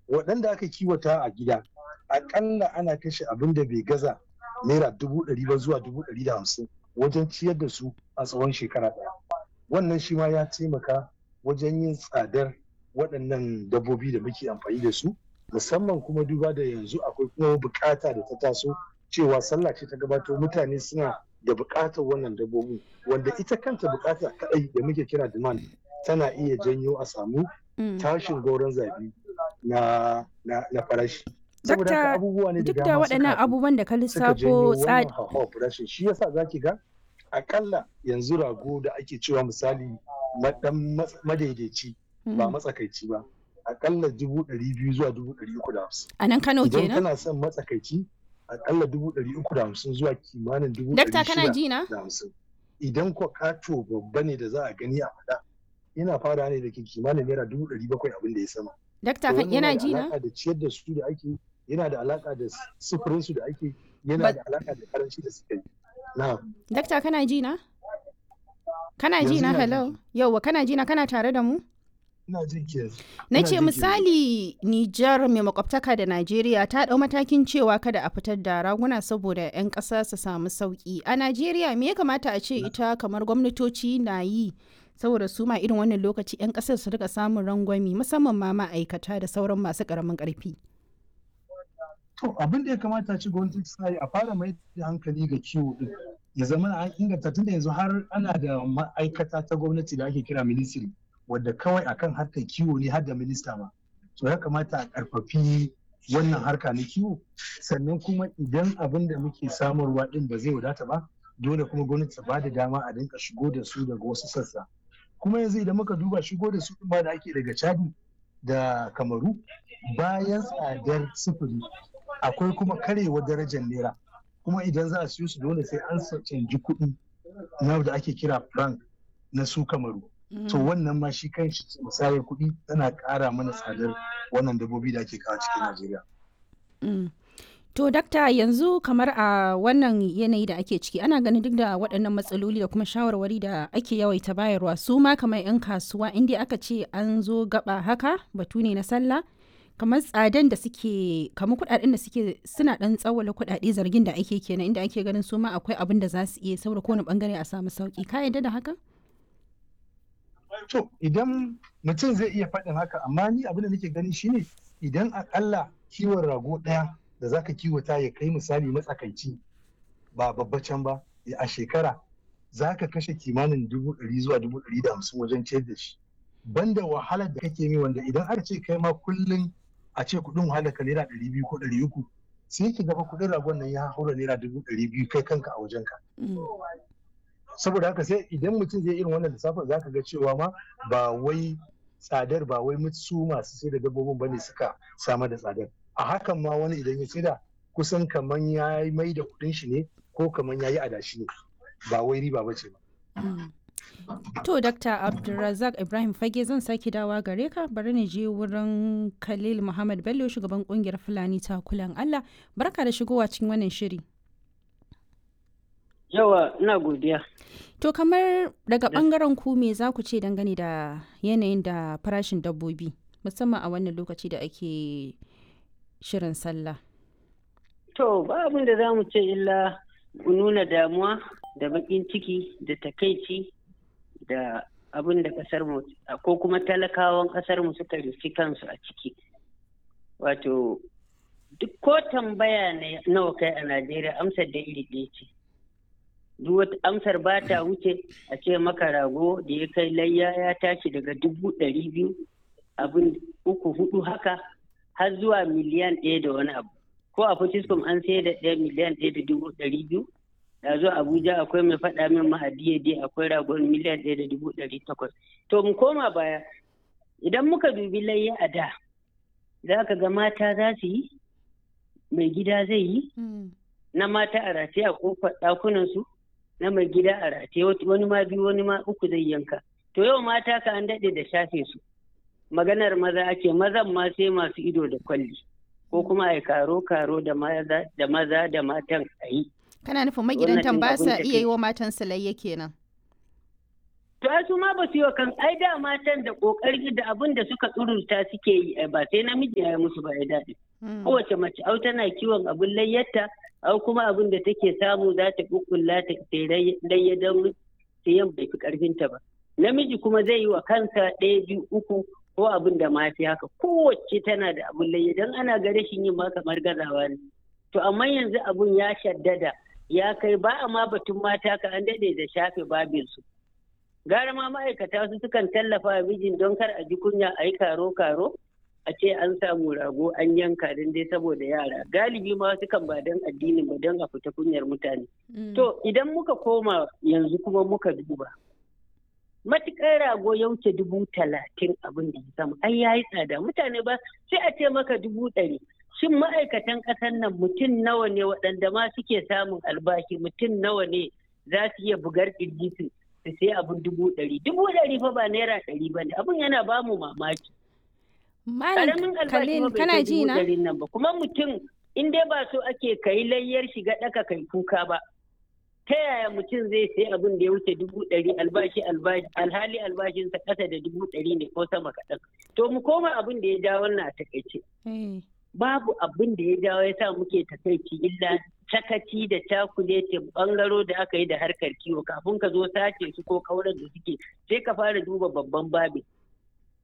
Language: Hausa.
waɗanda aka kiwata a gida akalla ana kashe abin da bai gaza naira dubu ɗari ba zuwa dubu ɗari da hamsin wajen ciyar da su a tsawon shekara ɗaya wannan shi ma ya taimaka wajen yin tsadar waɗannan dabbobi da muke amfani da su musamman kuma duba da yanzu akwai kuma bukata da ta taso cewa sallah ce ta gabato mutane suna da bukatar wannan dabbobin wanda ita kanta bukata kadai da muke kira demand tana iya janyo a samu tashin goron zabi na na farashi saboda haka abubuwa ne da duk da waɗannan abubuwan da ka lissafo tsari farashin shi yasa zaki ga akalla yanzu rago da ake cewa misali dan madaidaici ba matsakaici ba akalla dubu ɗari biyu zuwa dubu ɗari uku da hamsin. A nan Kano kenan? Idan kana son matsakaici akalla dubu ɗari uku da hamsin zuwa kimanin dubu ɗari shida da hamsin. Idan ko kato babba ne da za a gani a faɗa yana fara ne da ke kimanin naira dubu ɗari bakwai abin da ya sama. Dakta yana ji na? Yana da ciyar da su da ake yana da alaka da sufurin su da ake yana da alaka da karanci da suka yi. Na. Dakta kana ji na? Kana ji na hello? Yauwa kana ji na kana tare da mu? Na ce misali Nijar mai makwabtaka da Najeriya ta ɗau matakin cewa kada a fitar da raguna saboda 'yan ƙasa su samu sauƙi. A Najeriya me ya kamata a ce ita kamar gwamnatoci na yi saboda su ma irin wannan lokaci 'yan ƙasar su rika samun rangwami musamman ma ma'aikata da sauran masu ƙaramin ƙarfi. To abin da ya kamata ci gwamnati ta yi a fara mai da hankali ga kiwo din ya zama an inganta tunda yanzu har ana da ma'aikata ta gwamnati da ake kira ministry. wadda kawai akan harkar kiwo ne har da minista ma so ya kamata a karfafi wannan harka na kiwo sannan kuma idan abin da muke samarwa din ba zai wadata ba dole kuma gwamnati ta bada dama a dinka shigo da su daga wasu sassa kuma yanzu idan muka duba shigo da su din ma da ake daga chadi da kamaru bayan tsadar sufuri akwai kuma karewar darajar naira kuma idan za a siyo su dole sai an canji kuɗi na da ake kira frank na su kamaru to wannan ma shi kan musayar kuɗi tana ƙara mana tsadar wannan dabbobi da ake kawo cikin Najeriya. To dakta yanzu kamar a wannan yanayi da ake ciki ana ganin duk da waɗannan matsaloli da kuma shawarwari da ake yawaita bayarwa su ma kamar 'yan kasuwa inda aka ce an zo gaba haka batu ne na sallah kamar tsadan da suke kamar kuɗaɗen da suke suna ɗan tsawala kuɗaɗe zargin da ake kenan inda ake ganin su ma akwai abin da za su iya saboda kowane bangare a samu sauki ka yarda da haka? To idan mutum zai iya faɗin haka amma ni abin da nake gani shine idan akalla kiwon rago ɗaya da zaka kiwata ya kai misali matsakaici ba babbacin ba a shekara zaka kashe kimanin dubu ɗari zuwa dubu ɗari da hamsin wajen ciyar da shi banda wahalar da kake mi wanda idan aka ce kai ma kullum a ce kuɗin wahalar ka naira ɗari biyu ko ɗari uku sai ki gaba kuɗin ragon nan ya haura naira dubu ɗari biyu kai kanka a wajenka. saboda haka sai idan mutum zai irin wannan lissafin za ka ga cewa ma ba wai tsadar ba wai su masu sai da dabbobin bane suka samar da tsadar a hakan ma wani idan ya da kusan kaman ya mai da kudin shi ne ko kaman ya yi adashi ne ba wai riba ba ce ba. To, Dr. Abdulrazak Ibrahim Fage zan sake dawa gare ka bari ni je wurin Khalil Muhammad Bello shugaban kungiyar Fulani takulan Allah. Barka da shigowa cikin wannan shiri. Yawa, ina godiya. To kamar daga bangaren ku me za ku ce dangane da yanayin da farashin dabbobi musamman a wannan lokaci da ake shirin sallah. To ba abin da za mu ce illa nuna damuwa da bakin ciki da takaici da abin da kasar mu ko kuma talakawan kasar mu suka rufi kansu a ciki. Wato duk ko tambaya nawa kai a Najeriya amsar da iri ɗaya ce. duk wata amsar ba ta wuce a ce maka rago da ya kai layya ya tashi daga dubu ɗari biyu abin uku hudu haka har zuwa miliyan ɗaya da wani abu ko a Fortiscom an sai da ɗaya miliyan ɗaya da dubu ɗari biyu da zo Abuja akwai mai faɗa min mahadiya dai akwai ragon miliyan ɗaya da dubu ɗari takwas to mu koma baya idan muka dubi layya a da za ka ga mata za su yi mai gida zai yi na mata a rataye a kofar ɗakunansu na mai gida a rataye wani ma biyu wani ma uku zai yanka to yau mata ka an daɗe da shafe su maganar maza ake mazan ma sai masu ido da kwalli ko kuma a karo karo da maza da maza da matan a yi kana nufin magidantan ba sa iya yi wa matan salayya kenan to su ma ba su yi wa kan ai da matan da kokari da abin da suka tsururta suke yi ba sai namiji ya yi musu ba ya daɗi kowace mace au tana kiwon abin layyarta au kuma abin da take samu za ta kukkulla ta layya don sayan bai fi karfinta ba namiji kuma zai yi wa kansa ɗaya biyu uku ko abin da ma fi haka kowace tana da abin layya don ana ga rashin yin ma kamar gazawa ne to amma yanzu abun ya shaddada ya kai ba a ma batun mata ka an daɗe da shafe babinsu gara ma ma'aikata su sukan tallafa wa mijin don kar a ji kunya a yi karo karo a ce an samu rago an yanka don dai saboda yara galibi ma wasu kan ba don addini ba don a fita kunyar mutane to idan muka koma yanzu kuma muka duba matuƙar rago ya wuce dubu talatin abin da ya sama ai ya yi tsada mutane ba sai a ce maka dubu ɗari shin ma'aikatan ƙasar nan mutum nawa ne waɗanda ma suke samun albashi mutum nawa ne za su iya bugar ƙirji su sai abin dubu ɗari dubu ɗari fa ba naira ɗari ba ne abin yana ba mu mamaki Malam Khalil kana ji na? nan ba kuma mutum in dai ba so ake kai layyar shiga ɗaka kai kuka ba ta yaya mutum zai sai abin da ya wuce dubu ɗari albashi albashi alhali albashinsa ƙasa da dubu ɗari ne ko sama kaɗan to mu koma abin da ya ja wannan a takaice babu abin da ya jawo ya sa muke takaici illa sakaci da cakuletin bangaro da aka yi da harkar kiwo kafin ka zo sace su ko kaurar da suke sai ka fara duba babban babin